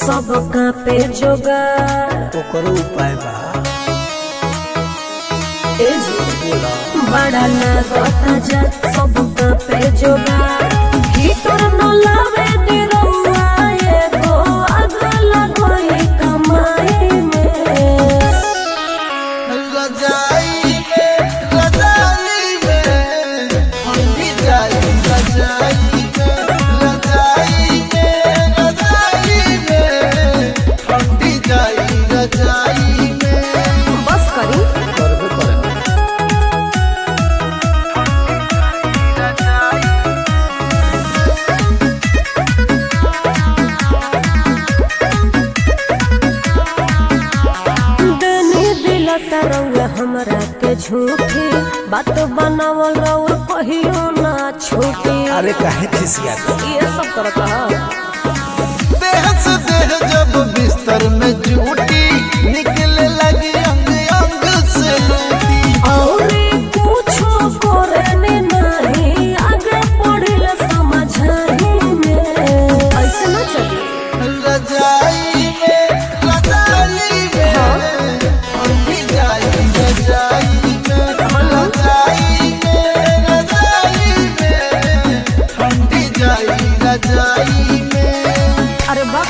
सबका पे जोगार ओकरो उपाय बा ए जी बोला बड़ा लागता जा सबका पे जोगार हीटर न लावे निरौआ एगो आग लगोई कमाई में रजाई में रजाई में ठंडी जाई रजाई में रजाई में रजाई में ठंडी जाई रजाई में बस करी करबे करे देनी दिल तरौआ हमरा के झूठी बात बनावल रउआ कहियो ना छूटी अरे काहे खिसियात ये सब करत ह देह से देह जब बिस्तर में जूटी निकले लगी अंग अंग से लूटी औरे कुछो करे नहीं आगे पढ़िल समझाई में ऐसे ना चली रजाई में रजाई में ठंडी जाई रजाई में रजाई में रजाई में ठंडी जाई रजाई में अरे बाप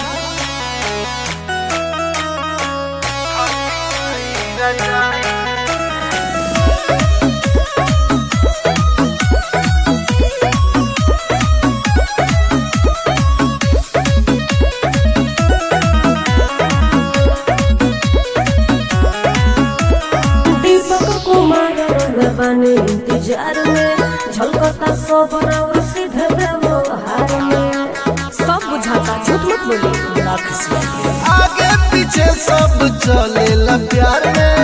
दीपक कुमार रउआ बानी इंतजार में झलकता सब और सीधे व्यवहार में सब बुझाता झूठ मत बोली ना खिसियात आगे पीछे सब चलेला प्यार में